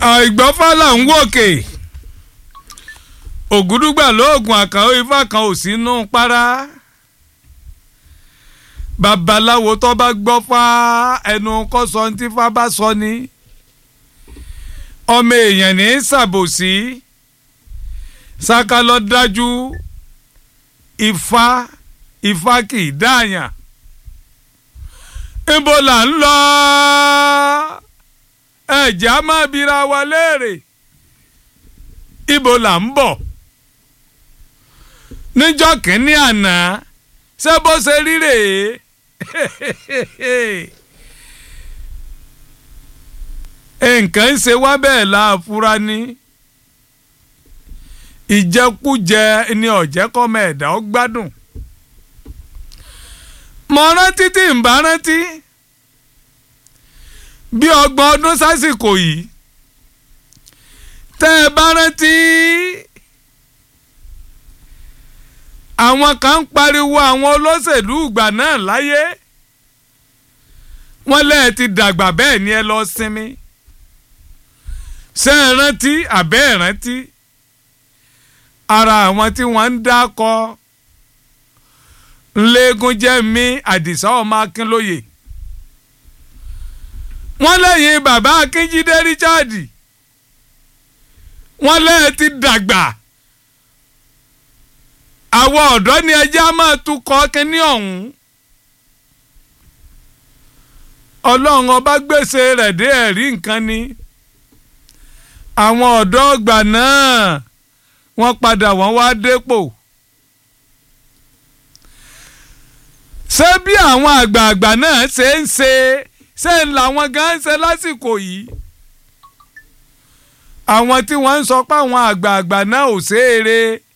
àìgbọ́fà là ń wòkè ògúdúgbà lóògùn àkàó ifá kan ò sínú para babaláwo tó bá gbọ́fà ẹnu kọ́ sọ ní tífá bá sọ ni ọmọ èèyàn ní ṣàbòsí ṣáká lọ dájú ifá ifá kì í dáàyàn ibo là ń lọ ẹ̀jẹ̀ á máa bira wa léèrè ibo là ń bọ̀ níjọ́ kínní àná ṣé bó ṣe rí rèé nǹkan ń ṣe wá bẹ́ẹ̀ láàfúrá ní ìjẹkújẹ ni ọ̀jẹ̀kọ́mọ ẹ̀dá ó gbádùn mo rántí tí ń bá rántí bí ọgbọ̀n ọdún sásìkò yìí tẹ́ ẹ bá rántí àwọn kan ń pariwo àwọn olóṣèlú ìgbà náà láyé wọ́n lẹ́ẹ̀ ti dàgbà bẹ́ẹ̀ ni ẹ lọ sinmi ṣé ẹ rántí àbẹ́ ẹ rántí ara àwọn tí wọ́n ń dákọ ńlẹ́gùn jẹ́ mi àdìsá ọmọ akínlóye wọ́n lẹ́yìn bàbá akínjídé richard wọ́n lẹ́yìn ti dàgbà àwọn ọ̀dọ́ ni ẹjẹ́ á máa tukọ̀ kínní ọ̀hún ọlọ́run ọba gbèsè rẹ̀ dé ẹ̀rí nǹkan ni àwọn ọ̀dọ́ ọgbà náà wọ́n padà wọ́n wá dépò ṣé bí àwọn àgbààgbà náà ṣe ń ṣe ṣé ń làwọn gan ń ṣe lásìkò yìí àwọn tí wọ́n ń sọ pé àwọn àgbààgbà náà ò ṣeére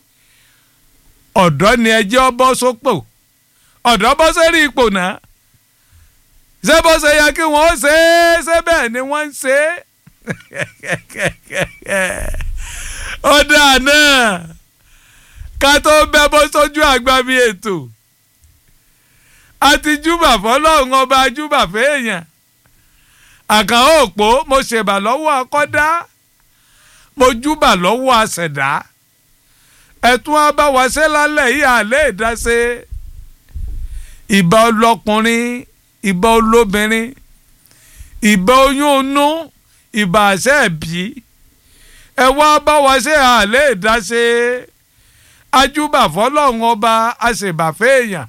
ọ̀dọ́ ni ẹjẹ́ bọ́ sópò ọ̀dọ́ bọ́ sórí ipò náà ṣé bó ṣe yẹ kí wọ́n ṣe é ṣé bẹ́ẹ̀ ni wọ́n ń ṣe é ó dáa náà ká tó bẹ́ bó sójú àgbà mi ètò àti júbà fọlọ́run ọba júbà fẹ́ẹ̀yàn àkànó òpó mo ṣèbà lọ́wọ́ akọ́dá mo júbà lọ́wọ́ àṣẹ̀dá ẹ̀tún abáwaṣẹ́ lálẹ́ yìí àlẹ́ ìdáṣe ìbà ọlọ́kùnrin ìbà olóbìnrin ìbà oyún inú ìbà àṣẹ ẹ̀bí ẹ wá báwaṣẹ́ àlẹ́ ìdáṣe ajúbà fọlọ́run ọba àṣèbà fẹ́ẹ̀yàn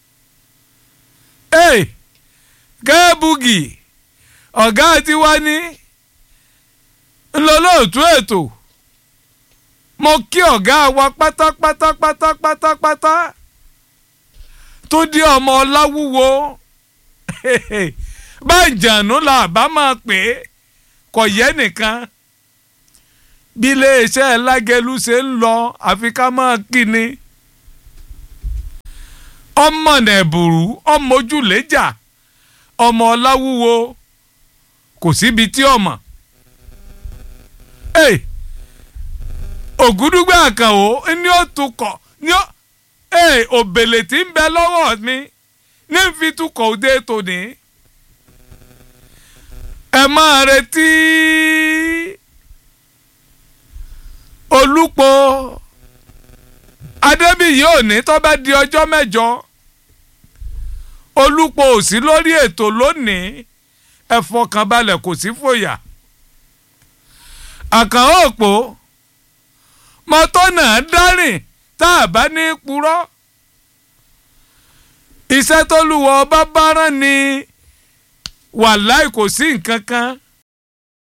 ee kẹ́ẹ̀bùgì ọ̀gá tiwa ní ńlọlọ́ọ̀tú ètò mo kí ọ̀gá wa pátápátá pátápátá tó di ọmọ ọláwúwo bájànú la bá máa pè é kò yẹ nìkan bí iléeṣẹ́ lágẹ̀lú ṣe ń lọ àfi ká máa kí ni ọmọ nẹ̀bùrú ọmọ ojúlẹ́jà ọmọ ọláwúwo kò síbi tí ọmọ. Hey, ògúdúgbà àkànwó ní ó tukọ̀ ní ó òbèlè tí ń bẹ lọ́wọ́ mi ní fi tukọ̀ òde tòní. ẹ máa retí olùpọ̀ adébíyí òní tó bá di ọjọ́ mẹ́jọ olùpọ̀ ò sí lórí ètò lónìí ẹ fọkàn balẹ̀ kò sí fòyà àkànó òpó mọ́tò náà dárìn tá a bá ní purọ́ iṣẹ́ tó lùwọ́ ọba bá rán ni wàláì kò sí nǹkan kan